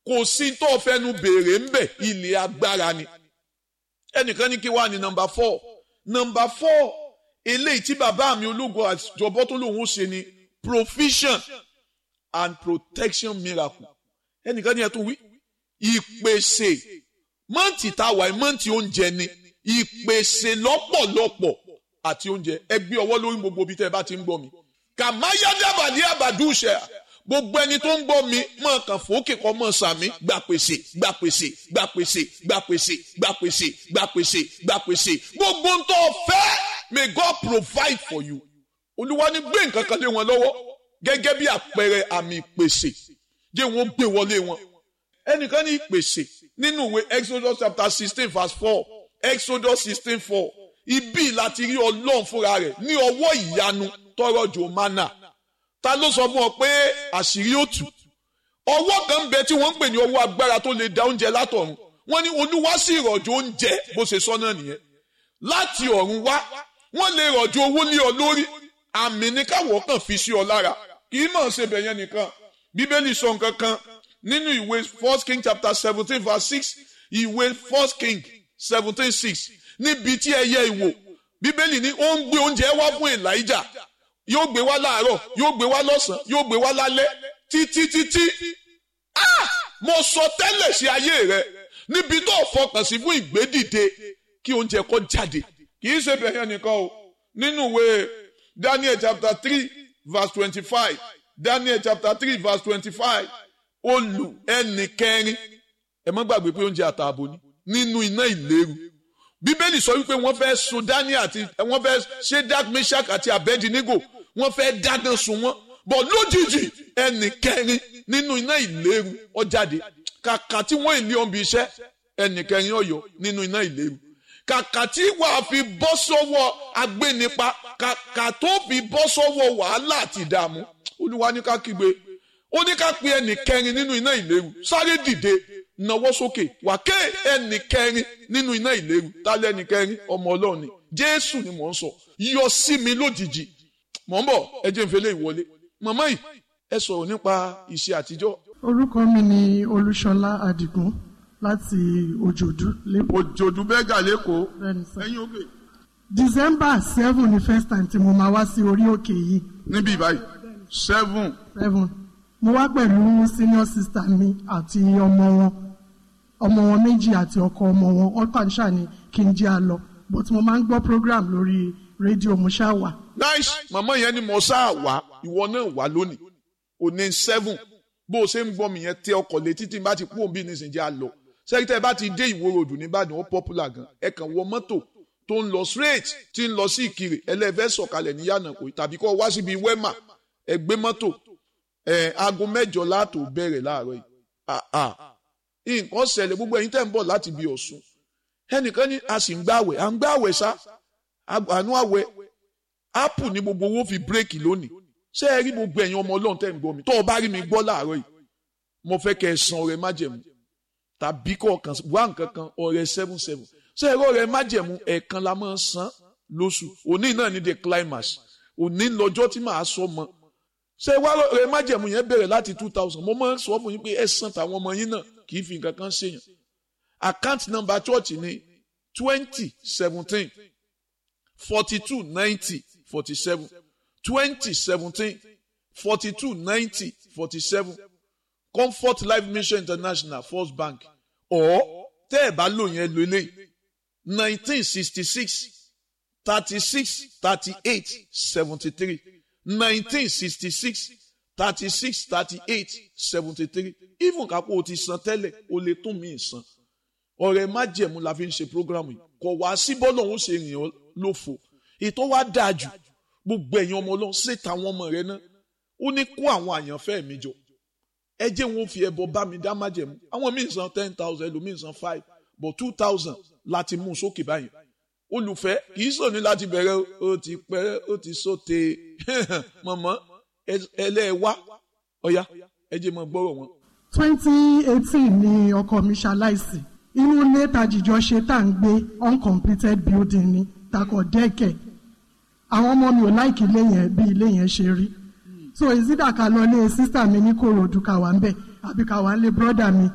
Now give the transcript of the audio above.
kò sí tó fẹnu béèrè ń bẹ̀ ilé agbára ni ẹnìkan ní kí wà ní nọmba four nọmba four eléyìí tí bàbá mi ológun àjọbọ tó lòun ó ṣe ni provision and protection miracle ẹnìkan ní ẹ tó wí ìpèsè mọ́ǹtì tá a wà mọ́ǹtì oúnjẹ ni ìpèsè lọ́pọ̀lọpọ̀ àti oúnjẹ ẹ gbé ọwọ́ lórí gbogbo ibi tẹ́ ẹ bá ti ń gbọ́ mi kàmáyádàbàdì àbàdúṣẹ gbogbo ẹni tó ń gbọ́ mi mọ̀ kàn fòókè kọ́ mọ̀ sàmí gbà pèsè gbà pèsè gbà pèsè gbà pèsè gbà pèsè gbà pèsè gbà pèsè gbogbo ń tó fẹ́ may God provide for you olúwa ní gbé nǹkan kan lé wọn lọ́wọ́ gẹ́gẹ́ bí àpẹẹrẹ àmì ìpèsè jẹ́ wọn gbé wọlé wọn ẹnìkan ní ìpèsè nínú ìwé Exodus chapter sixteen verse four Exodus sixteen four ibi láti rí ọlọ́run fúnra rẹ̀ ní ọwọ́ ìyanu tọrọ jò mánà ta ló sọ fún ọ pé àṣírí ó tú ọwọ́ kan ń bẹ tí wọ́n ń pè ní ọwọ́ agbára tó lè da oúnjẹ látọ̀run wọ́n ní olúwa sì rọ̀jò oúnjẹ bó ṣe sọ náà nìyẹn láti ọ̀run wá wọ́n lè rọ̀jò owó lé ọ lórí àmì ní káwọ́ kàn fi sí ọ lára kì í mọ̀ ṣe bẹ̀yẹn nìkan bíbélì sọ nǹkan kan nínú ìwé first king chapter seventeen verse six ìwé first king seventeen six níbi tí ẹyẹ ìwò bíbélì ní ó ń gbé oúnjẹ wá fún elijah yóò gbé wá láàárọ̀ yóò gbé wá lọ́sàn yóò gbé wá lálẹ́ títí títí ah mo sọ tẹ́lẹ̀ sí ayé rẹ níbi tó fọkàn sí fún ìgbédìde kí oúnjẹ kó jáde kì í ṣe bẹ̀yẹn nìkan o nínú ìwé daniel chapter three verse twenty-five daniel chapter three verse twenty-five olù ẹnì kẹrin ẹ má gbàgbé pé oúnjẹ àtààbò ni nínú iná ìléru bíbélì sọ wípé wọ́n fẹ́ sun daniel àti wọ́n fẹ́ shedak meshach àti abednego wọ́n fẹ́ dáná sun wọ́n bọ̀ lójijì ẹnì kẹrin nínú iná ìléru ó jáde kàkà tí wọ́n ìlé ọ̀nbi iṣẹ́ ẹnì kẹrin ọ̀yọ́ nínú iná ìléru kàkà tí wàá fi bọ́ sọ́wọ́ agbénipa kàkà tó fi bọ́ sọ́wọ́ wàhálà àti ìdààmú olúwa ní ká kígbe ó ní ká pe ẹnì kẹrin nínú iná ìléru sáré dìde nawọ́ sókè wà ké ẹnì kẹrin nínú iná ìléru tálẹ́ ẹnì kẹrin ọmọ ọlọ́run ni jésù ni mò ń sọ yọ sí mi lójijì mò ń bọ̀ ẹ jẹ́ n fẹ́lẹ́ ìwọlé màmá yìí ẹ sọ̀rọ̀ nípa ìṣe àtijọ́. orúkọ mi ni olúṣọlá adigun láti òjòdú lẹ́kọ̀ọ́. òjòdú bẹ́gà lẹ́kọ̀ọ́ Bẹ́ẹ̀ni sir. ẹ̀yin òkè december seven ni first time tí mo máa wá sí orí òkè yìí níbí báyìí seven seven mo wá pẹ̀lú senior sister mi àti ọmọ wọn ọmọ wọn méjì àti ọkọ ọmọ wọn ọkàn ṣáà ni kí n jẹ́ àlọ́ but mo máa ń gbọ́ program lórí rédíò mo ṣáà wà. nice màmá yẹn ni mo sáà wá ìwọ náà wá lónìí òní seven bó o ṣe ń gbọ́ mi yẹn tẹ ọkọ̀ létí tí n bá ti kú òbí nísìnyí a lọ sẹ́kítẹ́ bá ti dé ìwó ròdù nìbàdàn ó popular gan ẹ kàn wọ mọ́tò tó ń lọ straight tí ń lọ sí ìkirè ẹlẹ́fẹ́ sọ̀kalẹ̀ ní yànnàkó tàbí kọ́ wá síbi wẹ́mà ẹ gbé mọ́tò ẹ aago mẹ́jọ láàtò bẹ̀rẹ̀ láàárọ̀ yìí ah ah nǹkan ṣẹlẹ̀ gbogbo ẹ̀yin tẹ́ ń bọ̀ láti bí Ọ̀ṣun ẹnìkan ní a sì ń gbàwẹ̀ à ń gbàwẹ̀ sá àánú àwẹ̀ apple ní gbogbo owó fi bírèkì lónìí ṣé ẹ rí gbogbo ẹ̀yin ọmọ ọlọ́run tẹ́ ń gbọ́ mi tó o bá rí mi gbọ́ láàárọ̀ yìí mo fẹ́ kẹ́ ẹ san ọrẹ májẹ̀mú tàbí kọ̀ọ̀kan wá nǹkan kan ọrẹ seven seven ṣé ẹ rí ọrẹ májẹ̀mú ẹ̀ẹ̀kan la máa ń san lóṣù òní náà ní the climax òní lọ́jọ́ tí màá sọ mọ́ ṣé wá ọrẹ májẹ̀mú yẹn bẹ̀rẹ̀ láti two thousand mo máa ń sọ fún yín pé ẹ san tàwọn ọmọ yín náà kì í fi nǹkan kan ṣèyàn account number church ni twenty seventeen forty two ninety forty seven twenty seventeen forty two ninety forty seven comfort life mission international first bank or tẹ́ ẹ̀ bá lò yẹn lo eléyìí nineteen sixty six thirty six thirty eight seventy three nineteen sixty six thirty six thirty eight seventy three even kápò o ti san tẹ́lẹ̀ o lè tún mí san ọ̀rẹ́ májẹ̀mú la fi ń ṣe program yìí kò wá sí bọ́ọ̀lù òun ṣe rìn ọ́ lófo ètò wa dáa jù gbogbo ẹ̀yin ọmọ ọlọ́run ṣe tàwọn ọmọ rẹ náà ó ní kó àwọn àyànfẹ́ mi jọ ẹ jẹ́ wọn fi ẹbọ bá mi dá májẹ̀mú àwọn míì san ten thousand ẹlòmíì san five but two thousand láti mú un sókè báyìí olùfẹ́ kì í sọ ní láti bẹ̀rẹ̀ ó ti pẹ́ ó ti sóte mọ̀mọ́ ẹlẹ́ẹ̀wá ọ̀ya ẹ jẹ́ mọ́ gbọ́rọ̀ wọn. twenty eighteen ni ọkọ mi ṣaláìsí inú ilé tajìjọ ṣe tá à ń gbé uncompleted building ni takọ̀ dẹ́kẹ̀ àwọn ọmọ mi ò láìkí ilé yẹn bí ilé yẹn ṣe rí so ìsídà ká lọ lé sísà mi ní kòròdú ká wà ń bẹ̀ àbí ká wà ń lé brọ́dà mi